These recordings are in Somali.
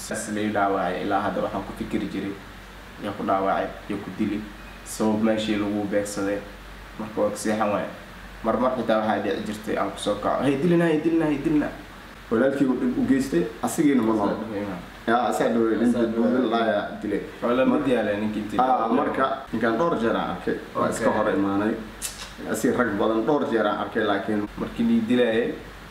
lai dhaawacay ilaa hadda waxaan ku fikiri jiray yaa ku dhaawacay iyo ku dili sabab meeshii lagu beegsaday marka waa kaseexan waay marmar xitaa waxaa dhici jirtay aan kusoo kaco hay dilina hay dilina hay dilina walaalkii uu dhib u geystay asigiina ma nool yaa asaa dhawey nin dadweyne laaya dilay wala mid yaale ninkii dilay Ah, marka ninkaan dhowr jeer aan arkay waa iska Okay. hor imaanay asi rag badan dhowr jeer aan arkay laakiin markii lii dilayay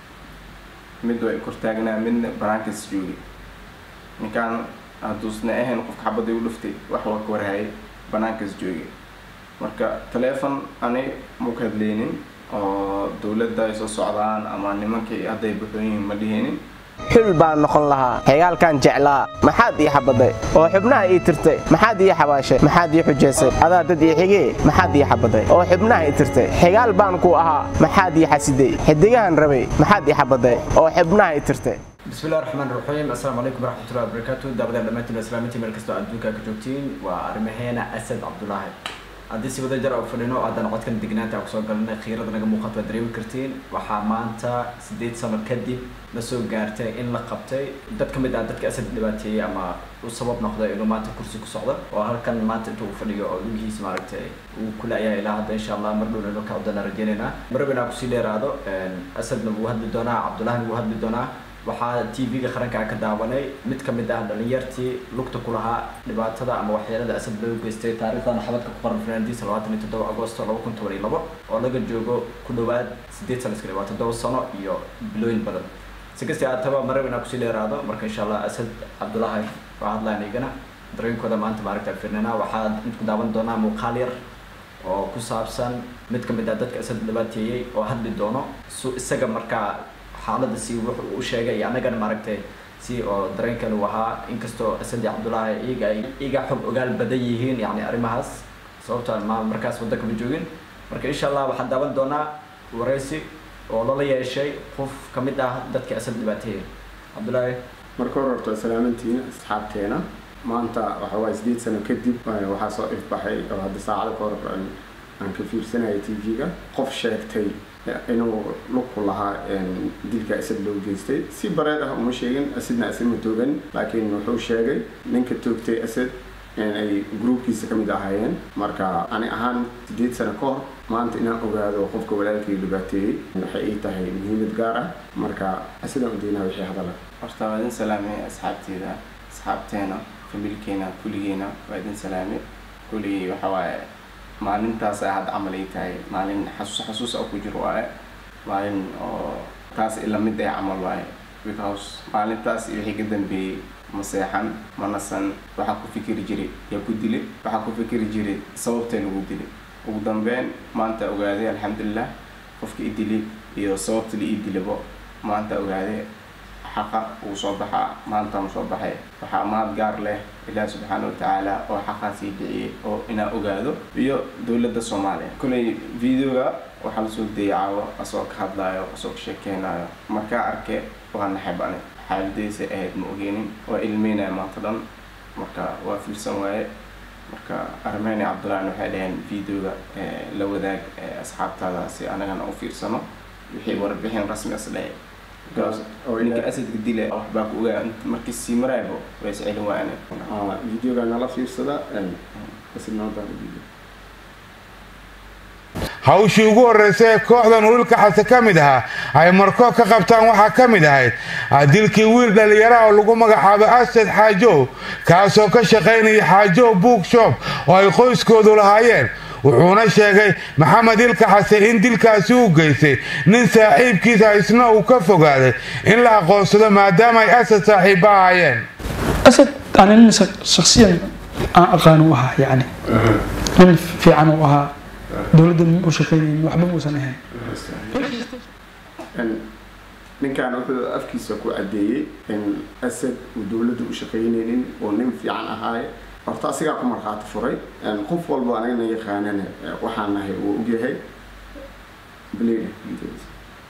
mid way kortaagnaa midna banaankaas joogay ninkaan hadduusna ahayn qofka xabadii u dhuftay wax waa ka warhayay banaankaas joogay marka taleefon ani ma ka hadlaynin oo dowladda ay soo socdaan ama nimankii hadday buxoon yihiin ma dhihinin xul baan noqon lahaa xigaalkan jeclaa maxaad ii xabaday oo xubnaha ii tirtay maxaad ii xabaashay maxaad ii xujaysay adaa dad ii xigee maxaad ii xabaday oo xubnaha ii tirtay xigaal baan ku ahaa maxaad ii xasiday xidigahan rabay maxaad ii xabaday oo xubnaha ii tirtay بسم الله الرحمن الرحيم السلام عليكم ورحمة الله وبركاته دابدا دمانتين اسلامتي meel kastoo adduunka ka joogtiin waa arrimaheena asad cabdulaahi haddii si wada jar oo fadhino haddana codkan degnaanta aan kusoo galanay khiirada naga muuqato waad dareemi kartiin waxaa maanta sideed sano kadib la soo gaartay in la qabtay dad ka mid ah dadka asad dhibaateeyey ama u sabab noqday inuu maanta kursi ku socdo oo halkan maanta inta uu fadhiyo oo lugihiisa maaragtay uu ku laayahay ilaa hadda insha allah mar dhowna ka codana rajaynaynaa maraba inaan kusii dheeraado asadna wuu hadli doonaa cabdulaahina wuu hadli doonaa waxaa tv-ga qarankaa ka daawanay mid ka mid ah dhalinyartii lugta ku lahaa dhibaatada ama waxyeelada asad loo geystay taariikhdan xabadka ku qoran fanaandiisa labaatan iyo toddoba agosto laba kun toban iyo labo oo laga joogo ku dhowaad sideed sano iska waa toddoba sano iyo bilooyin badan si kasti aataba marab inaan kusii dheeraado marka insha allah asad cabdulaahi waa hadlaan igana dareenkooda maanta maaragta firnana waxaa ku daawan doonaa muuqaal yar oo ku saabsan mid ka mid ah dadka asad dhibaateeyey oo hadli doono su isaga markaa xaaladda si wuxuu u sheegay iyo annagana maaragtay si oo dareenkan uu ahaa inkastoo asadi cabdulaahi iyaga ay iga xog ogaal badan yihiin yani arrimahaas sababto ma markaas waddanka ma joogin marka insha allah waxaan daawan doonaa waraysi oo lala yeeshay qof ka mid ah dadka asad dhibaateeyey cabdulaahi marka hore horta salaamantiin asxaabteena maanta waxa waaye sideed sano kadib eh, waxaa soo ifbaxay oo hadda saacada ka hor aan aan ka fiirsanayay tv-ga qof sheegtay eh, inuu lug ku lahaa een, dilka asad loo geystay si bareed ah uma sheegin asadna asad ma toogan laakiin wuxuu sheegay ninka toogtay asad in ay gruubkiisa ka mid ahaayeen marka ani ahaan sideed sano ka hor maanta inaan ogaado qofka walaalkay dhibaateeyey waxay ii tahay muhiimad gaar ah marka asadaan udaynaa wixii hadala horta waa idin salaamay asxaabteeda asxaabteena familkeena kulligeena waa idin salaamay kulligii waxa waaye maalintaas ay hadda camal ay tahay maalin xasuus xasuus oo ku jiro waaye maalin oo taas ila mid ay camal waaye because maalintaas iyo wixii ka dambeeyey ma seexan ma nasan waxaa ku fikiri jiray yaa ku dilay waxaa ku fikiri jiray sababtee lagu dilay ugu dambeyn maanta ogaaday alxamdulilah qofka i dilay iyo sababta la ii dilabo maanta ogaaday xaqa uu soo baxaa maanta mu soo baxay waxaa maad gaar leh ilaah subxaana watacaala oo xaqaas ii bixiyey oo inaa ogaado iyo dowladda soomaaliya kolay videoga waxaa lasoo dayay caawo asoo ka hadlaayo asoo ka sheekeynayo markaa arke waa naxab ani xaaladaysa ahayd ma ogeenin waa ilmeynaya maanta dhan marka waa fiirsan waaye marka armeni cabdullahina waxay dhaheen videoga eh, la wadaag eh, asxaabtaada si anagana u fiirsano wixii warbixin rasmi as dhahay because oo ninka ilaa- asadka dila waxbaa ku ogaa int- markii sii maraybo way is celin waane Ah, videoga nala fiirsada een, asid noo daara video hawshii ugu horreysay ee kooxdan wiilka xase ka mid ahaa ay markoo ka qabtaan waxaa ka mid ahayd ah, dilkii wiil dhallinyara oo lagu magacaabo asad xaajow kaasoo ka shaqaynaya xaajow bookshop oo ay qoyskoodu lahaayeen wuxuuna sheegay maxamed ilka xase in dilkaasi u geystay nin saaxiibkiisa isna uu ka fogaaday in la aqoonsado maadaama ay asad saaxiibba ahaayeen أسد أنا nin شخصيا aan aqaan u ahaa yani nin fiican u ahaa dowladda u shaqeynaynin waxba muusan ahayn Een, ninkan wuxuu afkiisa ku caddeeyey in asad uu dowladda u shaqaynaynin oo nin fiican ahaaye horta asigaa ku markhaati furay Een, qof walba anagana yaqaanana eh, waxaan nahay uu ogyahay Blade videos.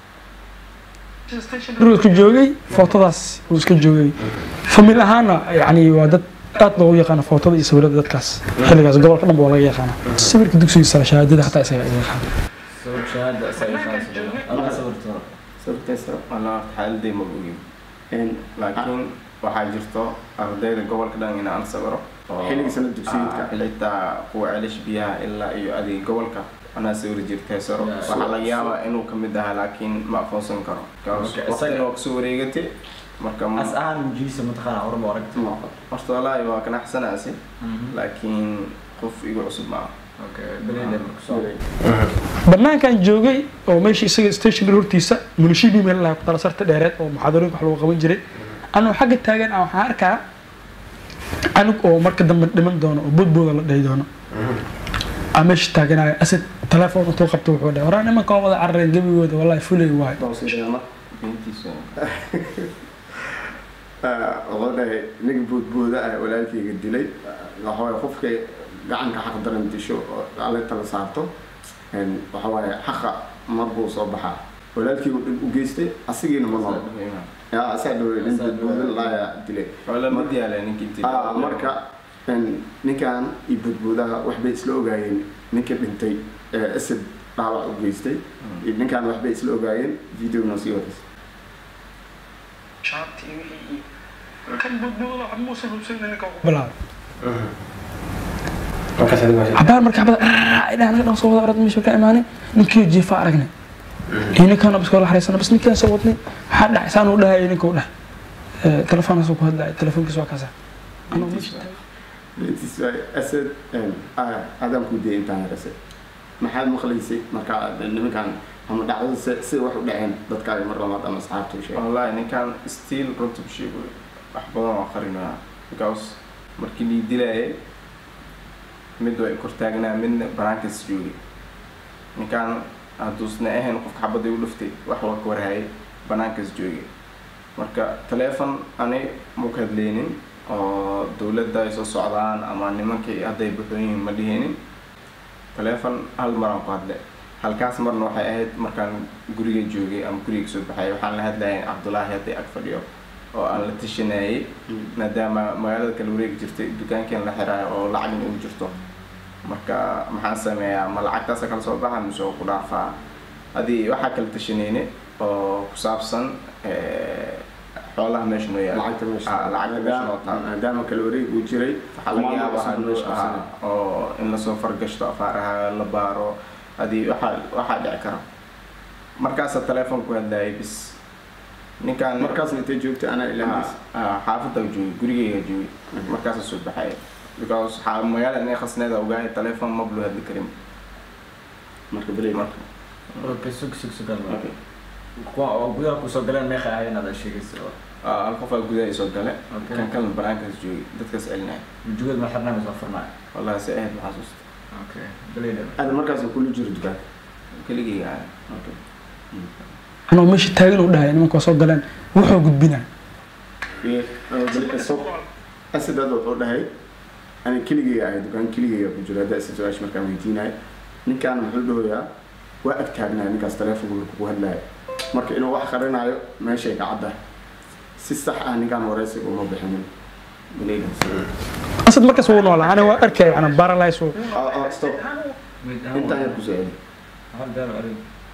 maruu iska joogay footadaas uu iska joogay famil ahaana yani waa dad aad loogu yaqaana footada iyo sawirada dadkaas xilligaas gobolka dhan ba waa laga yaqaana sawirka dugsiga sare shahaadada xataa isaga iga yaqaana sabab shahaada isaga qaadaysa allah sabirto sababtaysa alla xaaladay ma ogin Een, laakiin waxaa jirto ardayda gobolka dhan inaan sawiro oo- Xilliga sanad dugsiyeedka. Ah, xitaa kuwa celish biyaha ilaa iyo adiga gobolka anaa sawiri jirtay saro Yeah. waxaa laga yaabaa inuu kamid ahaa laakiin ma aqoonsan karo Because Okay, waqtina isaga- waa kasoo wareegatay marka ma- as ahaan mujiisa mataqaana horma aragti horta walaahi waa kanaxsanaasi laakiin qof igu cusub maaha okay baleyle marka soo banaankan joogay oo meesha isaga station hortiisa munishibi meel lahaa ku tala sarta dheereed oo muxaadarooyinka wax lagu qaban jiray anuu xagga taagan ah waxaan arkaa anug oo marka dambe dhiman doono oo boodbooda la dhahi doono aa meesha taaganaya asad telefoon intuu qabto wuxuu dhahay waraa nimanka waa wada carareen gebigooda wallahi fulay waayo beentiisa wuxuu dhahay nin boodbooda ah walaalkayga dilay waxa waaye qofka gacanka xaq daran disho oo alle tala saarto een, waxa waaye xaqa mar buu soo baxaa walaalkaygu dhib u geystay asigiina ma nool yaa asaa dhawey nin boodbooda laaya dilay waa la mid yaala ninkii Ah, marka een, ninkan iyo boodboodaha waxbay isla ogaayeen ninka dhintay ee asad dhaawac u geystay iyo ninkan waxbay isla ogaayeen videona sii wadaysa cabaar marka xabada idhaa naga dhan soo wada orad meesha ka imaanay ninkii jiifa aragnay iyo ninkaan bas kala xariisana bas ninkaan soo wadnay waxaa dhacay saan uu dhahay ninka u dhah telefoonkaasuu ku hadlaya telefoonkiisa waa kaasa anuu meesha Beentiis waay asad een, ah, aadaan kuu diyay intaan yarase maxaad maqlaysay marka nimankan ama dhacdada se- sida wax u dhaceen dadkaaga mar labaad ama asxaabta u sheegay wallahi ninkan still runta ku sheego wax badan waa qarinaya because markii lii dilayay mid way kor taagnaa midna banaankas joogay ninkan hadduusna ahayn qofka xabadii u dhuftay wax waa ka warhayay banaankas joogay marka teleefon ani ma ka hadlaynin oo dowladda ay soo socdaan ama nimankii hadday buxoon yihiin ma dhihinin teleefon hal maraan ku hadlay halkaas marna waxay ahayd markaan guriga joogay ama guriga soo baxay waxaan la hadlayay cabdulaahi hadday ag fadhiyo oo aan la tashanayay maadaama magaalada kala wareegi jirtay dukaankeen la xiraayo oo lacagna ugu jirto marka maxaan sameeyaa ma lacagtaasa kala soo baxa mise oo ku dhaafaa hadii waxaa kala tashanayne oo ku saabsan eh, xoolaha meesha noo yaala lacagta meesha Ah, lacagta meesha noo taalo maadaama kala wareeg uu jiray waxaa laga yaabaa maamulka haduu meesha qabsanay. ah, oo in lasoo fargashto afaaraha la baaro hadii waxaa waxaa dhici kara markaasa telefoon ku hadlayay bis ninkaan markaasna intay joogtay anaa ilaamis Ah, ah, xaafadda joogay gurigeyga joogay markaasa soo baxay because waxaa magaalada inay khasneeda ogaay telefoon ma bluu hadli karin marka belay marka okay sug sug sug hal mar. okay. kuwa oo gudaha kusoo galeen meeqa ahayn aad sheegaysa Ah, hal qofaa gudaha soo gale Okay. kan kalena banaankaas joogay dadkaas celinaya wujugood ma xirnaa mise waa furnaa wallahi si ahayd ma xasuusta okay baleyle aada markaas kula jiro dukaan keligeyga ah anuu meesha taagan uu dhahay nimanka waa soo galeen wuxuu gudbinaa asad hadda wuxuu dhahay ani keligeyga ahay dukaan keligeyga ku jiro hadda asad su-aasha markaan weydiinayo ninkaan muxuu dhahoyaa waa ag taagnaa ninkaas telefonka marka ku hadlaayo marka inuu wax qarinaayo meeshay ka caddahay si sax ah ninkaan wareysiga uma bixinin asad markaas wuu noolaa ani waa arkay ana baralays uu Ah, ah, stop intaan yar kusoo celi hal beer arig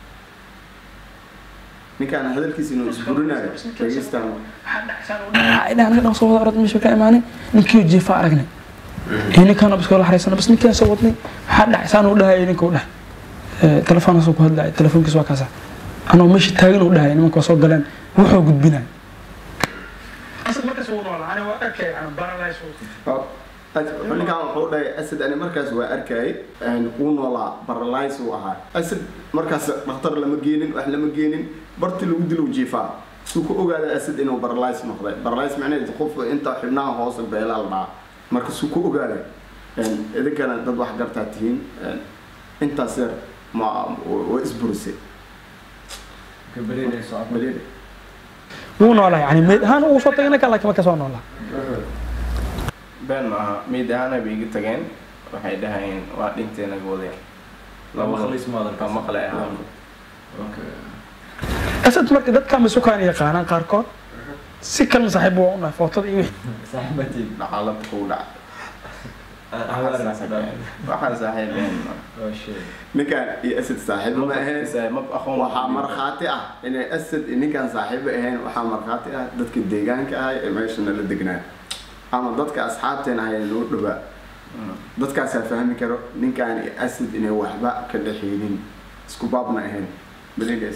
ninkaan hadalkiisa inuu isburinayo dhegeystaan idhaa naga dhan soo wada orad meesha ka imaanay ninkii jiifa aragnay iyo ninkaan bas kala xariisana bas ninkaan soo wadnay waxaa dhacay saan uu dhahay ninka u dhah telefoonkaasuu ku hadlaya telefoonkiisa waa kaasa anuu meesha taagan uu dhahay nimanka waa soo galeen wuxuu gudbinaa asad markaas wuu noolaa ani waa arkay ana baralays uu ninkaan wuxuu dhahay asad ani markaas waa arkayay wuu noolaa baralays uu ahaa asad markaas dhakhtar lama geenin wax lama geenin barti lagu dilo jiifaa suu ku ogaada asad inuu baralays noqday baralays macnaheed qof inta xibnaha hoose beelaa la dhahaa marka suu ku ogaada idinkana dad wax gartaa tihiin intaas yar ma waa isburisay okay baleyle soo baleed wuu noolaa yani meyd ahaan uu soo tagay ninkaan laakiin markaas waa noolaa been ma aha meyd ahaana bay iga tageen waxay dhahayeen waa dhintee naga wadeen La maqlis ma hadalkaas? Waa maqlay ahaan okay asad marka dadkaan masukaan yaqaanaan qaarkood si kalena saaxiib waa u nahay footada iyo wixii saaxiibatiin dhacaalada kugu dhaca waxaa saaxiibeen ninkaan iyo asad saaxiibo ma ahayn waxaa markhaati ah inay asad iyo ninkaan saaxiibo ahayn waxaa markhaati ah dadka deegaanka ahay ee meesha nala degnaa ama dadka asxaabteen ahay ee noo dhawaa dadkaasaa fahmi karo ninkaan iyo asad inay waxba ka dhexeynin isku baabna ahayn baligays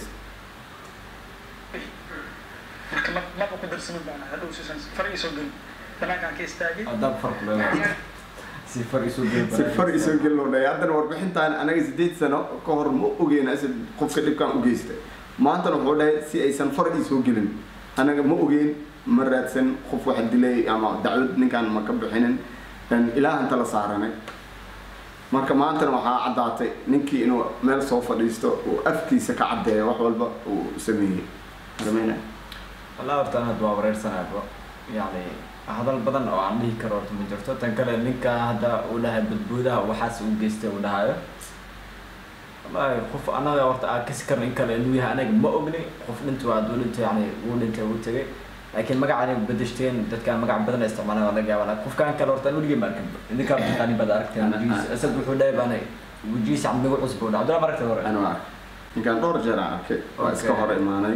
marka ma- maba ku darsamin baana hadhow sisan far isoo gelin banaankaan ka istaagay adab farq leedahay si far isu gel si far isoo gelin loo dhahay haddana warbixintaan anaga sideed sano ka hor ma ogeyn asad qofka dhibkaan u geystay maantana wuxuu dhahay si aysan far isoo gelin anaga ma ogeyn ma raadsan qof wax dilay ama dacwad ninkaan ma ka bixinin ilaahan tala saaranay marka maantana waxaa caddaatay ninkii inuu meel soo fadhiisto uu afkiisa ka caddeeyo wax walba uu sameeyey Armena. والله horta anad waa wareersanaaba yani hadal badan oo aan dhihi karo horta ma jirto tan kale ninka hadda uu dhahay badboodaha waxaas uu geystay uu dhahayo wallahi qof anaga horta aan kasi karna in kale inuu yahay anaga ma ogni qof dhinta waa aduu dhintay yani wuu dhintay wuu tegay laakiin magacani bedeshteen dadkaan magac badan ay isticmaalaan waa laga yaabaa qofkaan kale horta aan weligii ma arkin idinkaa taqaani baad aragteen wejigiisa asad wuxuu dhahay baanay wejigiisa cabdigu cusub uu dhahay abdullah ma aragtay hore anu ark ninkaan dhowr jeer aan arkay waa iska Okay. hor imaanay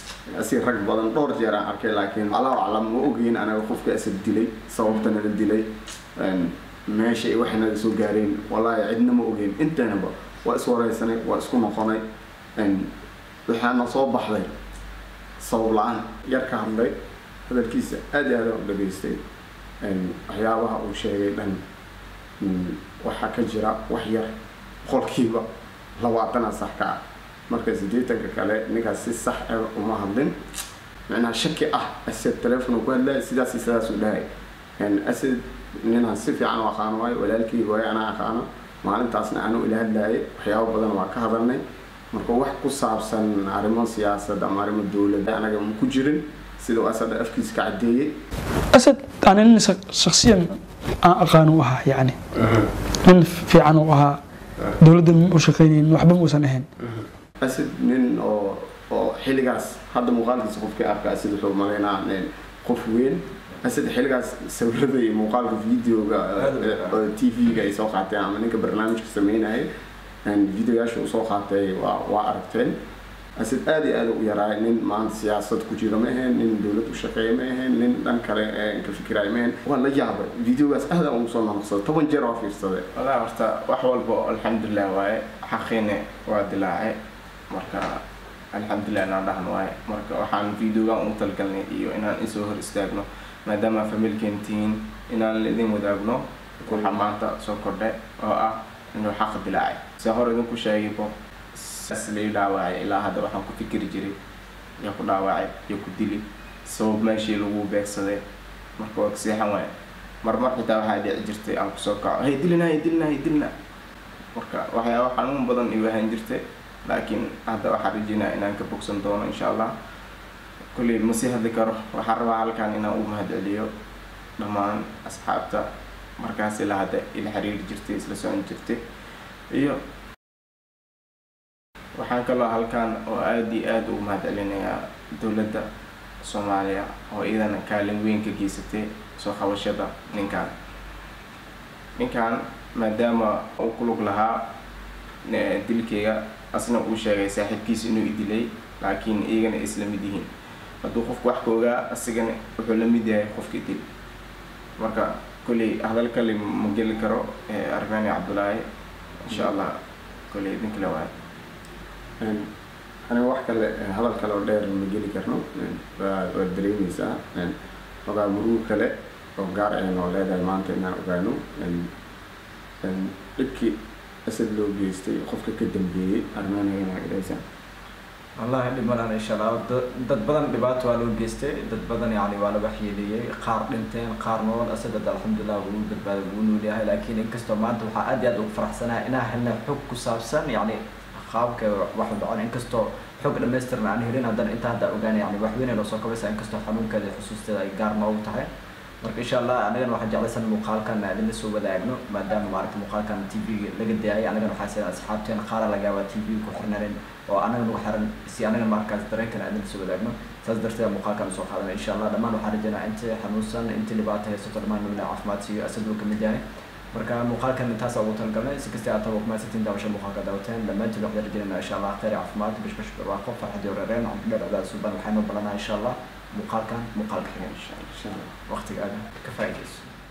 si rag badan dhowr jeer aan arkay laakiin allahu aclam ma ogeyn anaga qofka asad dilay sababta naga dilay een, meesha ay waxay naga soo gaareen wallaahi cidna ma ogeyn inteenaba waa iswareysanay waa isku noqonay een, waxaana soo baxday sabab la-aan yar ka hadlay hadalkiisa aad iyo aad aan u dhageystay een, waxyaabaha uu sheegay dhan mm, waxaa ka jira wax yar boqolkiiba labaatana sax ka ah marka siddeetanka kale ninkaas si sax ah uma hadlin macnaha shaki ah asad teleefon uu ku hadlaya sidaas iyo sidaas uu dhahay een, asad ninaan si fiican u aqaano waayo walaalkii waayo anaa aqaano maalintaasna aanu ila hadlayay waxyaabo badan waa ka hadalnay marka wax ku saabsan arrimo siyaasad ama arrimo dowladda anaga ma ku jirin sida uu asad afkiisa ka caddeeyey asad ani nin shak- shakhsiyan aan aqaan u ahaa yacni nin fiican u ahaa dowladda ma u shaqaynaynin waxba ma uusan ahayn asid nin oo oo xilligaas hadda muuqaalkiisa qofkii arka asid wuxuu malaynaa nin qof weyn asid xilligaas sawirada iyo muuqaalka videoga oo t v-ga ay soo qaateen ama ninka barnaamijka sameynayay videoyaasha uu soo qaatay waa waa aragteen asid aad iyo aad u yaraay nin maanta siyaasad ku jira ma ahayn nin dowlad u shaqeeya ma ahayn nin dhan kale ee ka fikiraya ma ahayn waan la yaabay videogaas aad aan ugu soo noqsaday toban jeer waa fiirsaday والله horta wax walba oo alxamdulilah waaye xaqiina waa dilaacay marka alxamdulilah inaan dhahan waaye marka waxaan videogan ugu talgalnay iyo inaan isoo hor istaagno maadaama familkeen tihiin inaan idin wadaagno waxa maanta soo kordhay oo ah inuu xaq dilaacay se hore idinku sheegaybo saas lai dhaawacay ilaa hadda waxaan ku fikiri jiray yaa ku dhaawacay iyo ku dili sabab meeshii lagu beegsaday marka waa kaseexan waaye marmar xitaa waxaa dhici jirtay aan kusoo kaco hay dilina hay dilina hay dilina marka waxyaaba xanuun badan igu ahaan jirtay laakiin hadda waxaan rajeynaya inaan ka bogsan doono insha allah kolley ma sii hadli karo waxaan rabaa halkan inaan u mahadceliyo dhammaan asxaabta markaas ila hadda ila xiriiri jirtay isla socon jirtay iyo waxaan kaloo halkan oo aada iyo aada ugu mahadcelinayaa dowladda soomaaliya oo iyadana kaalin weyn ka geysatay soo qabashada ninkan ninkan maadaama uu ku lug lahaa eh, dilkeyga asna uu sheegay saaxiibkiisa inuu i dilay laakiin iyagana ay isla mid yihiin hadduu qofku wax ka ogaa asigana wuxuu la mid yahay qofka dil marka kolley hadal kale ma geli karo eh, armani cabdulaahi insha allah kolley idin kale waaye Een, aniga wax kale een, hadal kale oo dheer ma geli karno een, waa waad dareemeysaa een, xogaa muruur kale oo gaar ay noo leedahay maanta inaan ogaano een, een, dhibkii asad loo geystay qofka ka dambeeyey armeniga inaa idhaysaa والله dhib malan insha allah Da- dad badan dhibaato waa loo geystay dad badan yani waa la waxyeeleeyey qaar dhinteen qaar nool asad hadda alxamdulilah wuu badbaaday wuu nool yahay laakiin inkastoo maanta waxaa aad iyo aad ugu faraxsanahay inaan helnay xog ku saabsan yani qaabka wax u dhacon inkastoo xog dhammaystiran aan helin haddana inta hadda ogaanay yani wax weyn ay noo soo kabaysa inkastoo xanuunkeeda iyo xusuusteeda ay gaar noogu tahay marka insha allah anagana waxaan jeclaysan muuqaalkan aan idin soo wadaagno maadaama maaragta muuqaalkan t v laga daayay anagana waxaa sida asxaabteena qaara laga yaabaa t v ku xirnanin oo anaga nagu xiran si anagana markaas dareenkana aan idin soo wadaagno saas darteed muuqaalkan soo qaadana insha allah dhammaan waxaan rajaynaa inta xanuunsan inta dhibaato haysato dhammaan nabina caafimaad siiyo asad uu kamid yahay marka muuqaalkan intaas ugu talagalnay si kasta aad tago kumaasantiin daawasha muuqaalka daawateen dhammaantiin waxaan rajeynayna insha allah khayr iyo caafimaad bish bish barwaaqo farxad iyo reereen cabdillah cadaad suban waxaynu balanaa insha allah muuqaalkan muuqaalka xiga insha allah waqtigaaga ka faa'iidayso